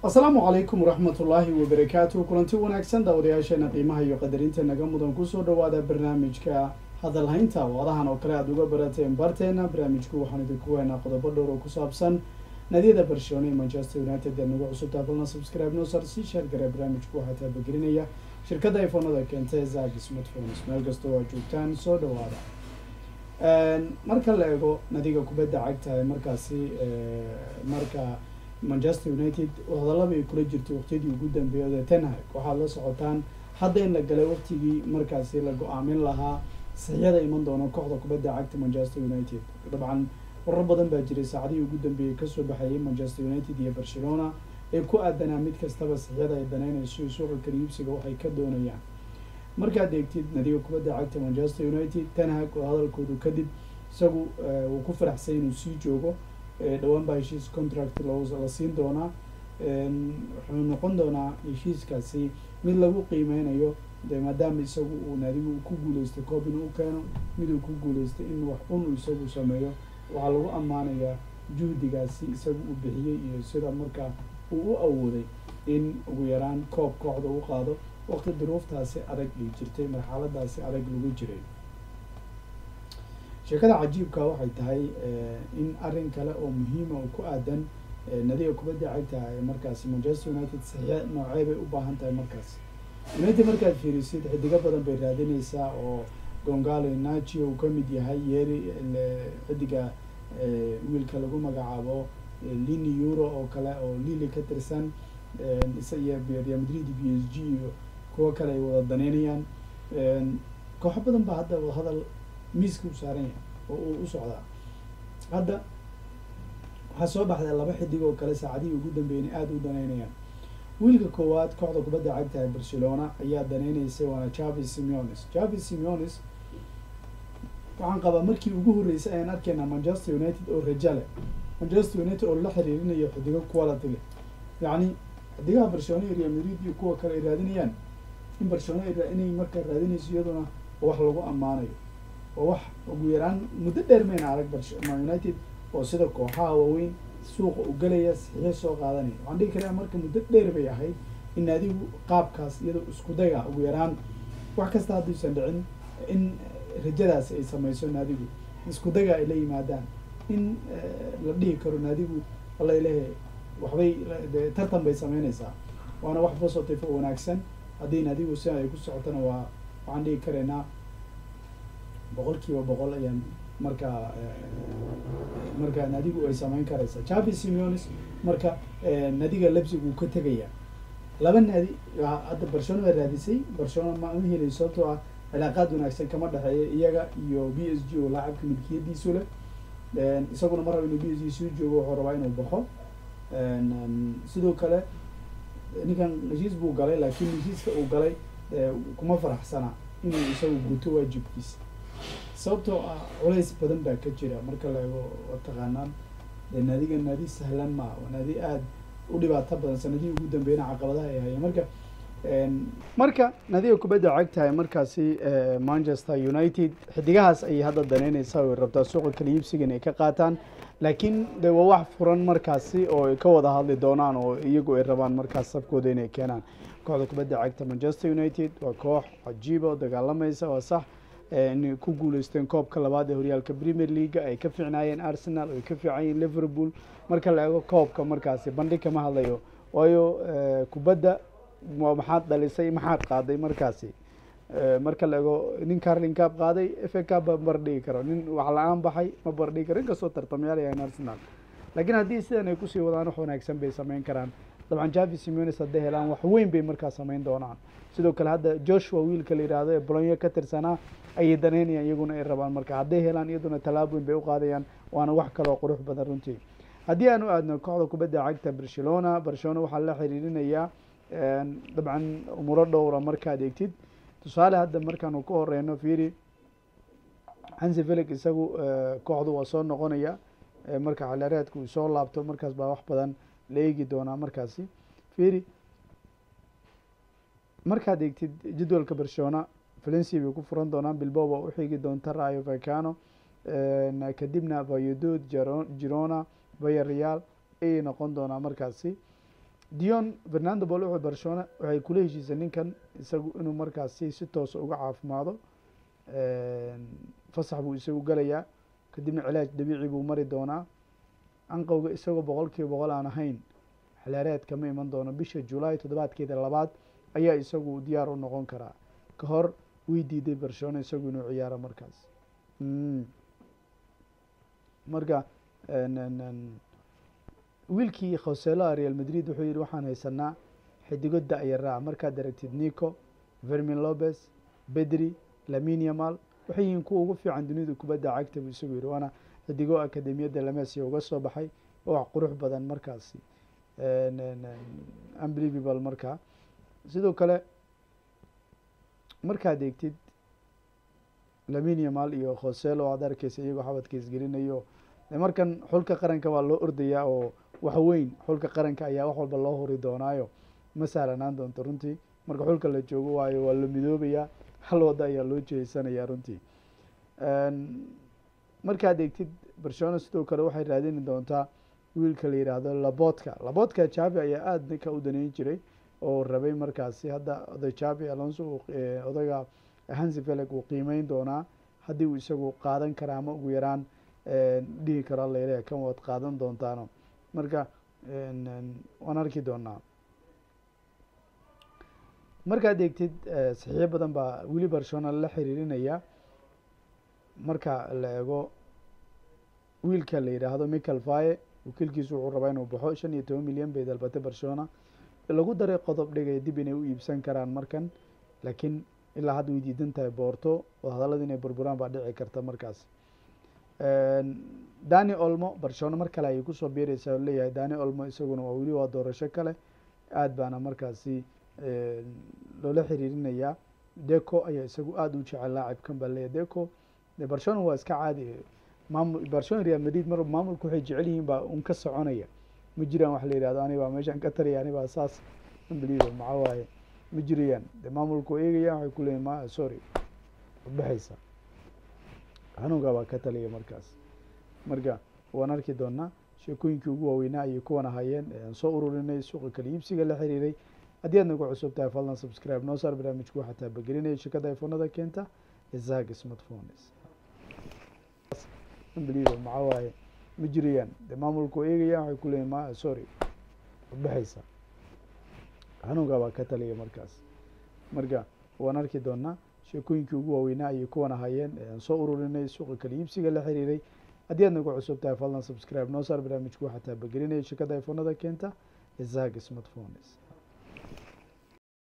asalaamu calaykum waraxmat ullaahi wabarakaatu kulanti wanaagsan daawadayaasheena qiimaha iyo qadarinta naga mudan kusoo dhawaada barnaamijka hadalhaynta wadahan oo kale aada uga barateen barteena barnaamijku waxaan idinku weynaa qodobo dhowr oo ku saabsan nadiyada barcelona iyo manchester united ee nagu cusubtaa balna subscribe nosar si sheergare barnaamijku waxaa taabagelinaya shirkadda iphonada keentay zag smartphones meel kasta oo aad joogtaan soo dhawaada marka la eego nadiga kubadda cagta ee markaasi marka manchester united hadallaba ay kula jirtay waqtiyadii ugu dambeeyay tenhag waxaad la socotaan hadda in la galay waqtigii markaasi la go-aamin lahaa saxyada iman doona kooxda kubadda cagta manchester united dabcan warar badan baa jiray saacadihii ugu dambeeyey kasoo baxayay manchester united iyo barcelona ee ku aadanaa mid kastaba saxyada ay daneynayso iyo suuqa kaliibsiga waxay ka doonayaan markaad eegtid nadiga kubadda cagta manchester united tenhag oo hadalkoodu kadib isagu uu ku faraxsay inuu sii joogo dhawaan baa heshiis contract la siin doonaa wuxuu noqon doonaa heshiiskaasi mid lagu qiimeynayo de maadaama isagu uu naadigu ku guuleystay koob inuu u keeno mid uu ku guuleystay in wax un isagu sameeyo waxaa lagu ammaanayaa juhdigaasi isagu uu bixiyey iyo sida markaa uu u awooday in ugu yaraan koob kooxda u qaado waqti duruuftaasi adag ay jirtay marxaladaasi adag lagu jiray sheekada cajiibka waxay tahay in arrin kale oo muhiima oo ku aadan nadiga kubadda cagta ee markaasi manchester united saxiix noocee bay u baahan tahay markaasi united markaad fiirisid xidigo badan bay raadineysaa oo gongalo nachi uu ka mid yahay yeeri xidiga wiilka lagu magacaabo lini euro oo kale oo lili ka tirsan iyo real madrid b s g iyo kuwo kale ay wada daneynayaan kooxo badan baa hadda wadahadal miiska u saaran yahay oo uu u socdaa hadda waxaa soo baxday laba xidig oo kale saacadihii ugu dambeeyna aada u daneynayaan wiilka koowaad kooxda kubadda cagta ee barcelona ayaa daneyneysay waana javi simeones javi simeones waxaan qabaa markii ugu horreysay ayaan arkaynaa manchester united oo rajale manchester united oo la xiriirinayo xidigo quality leh yacni xidigaha barcelona iyo real madrid iyo kuwa kale ay raadinayaan in barcelona inay markaa raadinayso iyaduna wax lagu ammaanayo oo wax ugu yaraan muddo dheer mayna arag barcelona united oo sida kooxaha waaweyn suuqa u galaya saxiixo soo qaadanaya waxaan dhihi karaa marka muddo dheer bay ahayd in naadigu qaabkaas iyadoo isku dayga ugu yaraan wax kasta hadduusan dhicin in rajadaasi ay sameyso naadigu isku dayga ay la yimaadaan in la dhihi karo naadigu alalehe waxbay tartan bay sameyneysaa waana wax positive oo wanaagsan haddii naadigu si ay ku socotona waa waxaan dhihi karaynaa boqol kiiba boqol ayaan markaa marka nadigu ay sameyn karaysa javi simeones marka nadiga lebsig uu ka tegaya laba naadi hadda barcelona baa raadisay barcelona ma ma helay sababtoo ah cilaaqaad wanaagsan kama dhexeeya iyaga iyo b s g oo laacabka milkiyadiisu leh isaguna mar raba inuu b s g soo joogo wuxuu rabaa inuu baxo sidoo kale ninkan heshiis buu galay laakiin heshiiska uu galay kuma faraxsana inuu isagu guto waajibkiisa sababtoo ah culays badan baa ka jira marka la eego taqaanaan de naadiga naadi sahlan maa waa naadi aada u dhibaato badan sanadihii ugu dambeeyna caqabadaha ay hayeen marka marka nadiga kubadda cagtahay markaasi manchester united xidigahaas ayay hadda daneyneysaa o rabtaa suuqa kala iibsiga in ay ka qaataan laakiin de waa wax furan markaasi oo ay ka wada hadli doonaan oo iyagu ay rabaan markaas sabkooda inay keenaan kooxda kubadda cagta manchester united waa koox cajiiba oo dagaalamaysa waa sax inay ku guuleysteen koobka labaad ee horyaalka premier leaga ay ka fiicnaayeen arsenal ay ka fiicanyeen liverpool marka la eego koobka markaasi bandhig kama hadlayo waayo kubadda maxaad dhalisay maxaad qaaday markaasi marka la eego nin carlin cab qaaday f a cab ma bardhigi karo nin wax la-aan baxay ma bardhigi karo inkastoo tartamyaal yahayn arsenal laakiin haddii sidan ay kusii wadaan wax wanaagsan bay sameyn karaan dabcan javi simeones hadday helaan wax weyn bay markaa sameyn doonaan sidoo kale hadda joshua wiilka la yidhaahdo ee bolonyo ka tirsanaa ayay daneynayaan iyaguna ay rabaan marka hadday helaan iyaduna tallaab weyn bay u qaadayaan waana wax kaloo qurux badan runtii haddii aan u aadno kooxda kubadda cagta barcelona barcelona waxaa la xiriirinayaa dabcan umuro dhowra markaad eegtid tusaale hadda markaanu ka horeyno fiiri hansi felix isagu kooxdu waa soo noqonaya marka xilaareedka uu soo laabto markaas baa wax badan la eegi doonaa markaasi fiiri markaad eegtid jadwalka barcelona valencia bay ku furan doonaan bilbao baa uxigi doonta rayo vacano kadibna vayodod girona vaya real ayay noqon doonaa markaasi dion fernando bol wuxuu barcelona waxay kula heshiisay ninkan isagu inuu markaasi si toosa uga caafimaado fasax buu isagu galayaa kadibna cilaaj dabiici buu mari doonaa anqowga isagoo boqol kiiba boqol aan ahayn xilaareed kama iman doono bisha julaay toddobaadkeeda labaad ayaa isagu diyaar u noqon karaa ka hor way diiday barcelona isagu inuu ciyaaro markaas marka wiilkii khoseloa real madrid wuxuu yihi waxaan haysanaa xidigo da-yaraa markaad aragtid nico vermin lopez bedri laminiamal waxay yihiin kuwa ugu fiican dunida kubadda cagta buu isagu yihi waana xidigo akademiyadda lamesia uga soo baxay oo wax qurux badan markaasi unbelievable markaa sidoo kale markaad eegtid laminiamal iyo khoselo aad arkeysa iyagoo xabadka isgelinayo markan xulka qaranka waa loo ordayaa oo wax weyn xulka qaranka ayaa wax walba loo huri doonaayo ma sahlanaan doonto runtii marka xulka la joogo waayo waa la midoobayaa hal wada ayaa loo jeeysanayaa runtii markaad eegtid barcelona sidoo kale waxay raadini doontaa wiilka la yidhaahdo labotka labotka javi ayaa aada ninka u daneyn jiray oo rabay markaasi hadda oday javi alonso odaga hansi felix uu qiimeyn doonaa haddii uu isagu qaadan kara ama ugu yaraan dhihi karo layle kan waad qaadan doontaano marka waan arki doonaa markaad eegtid saxiixyo badan baa weli barcelona la xiriirinaya marka la eego wiilka la yidhaahdo michael faye wakiilkiisu wuxuu rabaa inuu baxo shan iyo toban milyan bay dalbatay barcelona lagu daray qodob dhigay dib inay u iibsan karaan markan laakiin ilaa hadda way diidan tahay boorto oo hadallada inay burburaan baa dhici karta markaas dani olmo barcelona mar kale ayay kusoo biireysaa oo leeyahay dani olmo isaguna waa weli waa doorasho kale aad baana markaasi loola xiriirinayaa deco ayaa isagu aada u jecel laacibkan baa leeyahy deco barcelona waa iska caadi maamul barcelona real madrid mar maamulku waxay jecel yihiin baa un ka soconaya ma jiraan wax la yihahdo ani baa meeshaan ka tariya ani baa saas unbelievable maxaa waaye ma jirayaan de maamulku eegayaan waxay kuleeyihin ma sorry baxaysa xanuunka baa ka taliya markaas marka waan arki doonaa sheekooyinkii ugu waaweynaa ayay kuwan ahaayeen aan soo ururinay suuqa kala iibsiga la xiriiray haddii aad nagu cusub tahay fadlan subscribe noo saar barnaamijku waxaa taabagelinaya shirkadda iphonada keenta isag smartphones unbelievable maxaa waaye ma jirayaan de maamulku eegayaan waxay kuleeyihin ma sorry baxaysa xanuunka baa ka taliya markaas marka waan arki doonaa sheekooyinkii ugu waaweynaa ayay kuwan ahaayeen aan soo ururinay suuqa kala iibsiga la xiriiray haddii aad nagu cusub tahay fadlan subscribe noo saar barnaamijku waxaa taabagelinaya shirkadda iphonada keenta isag smartphones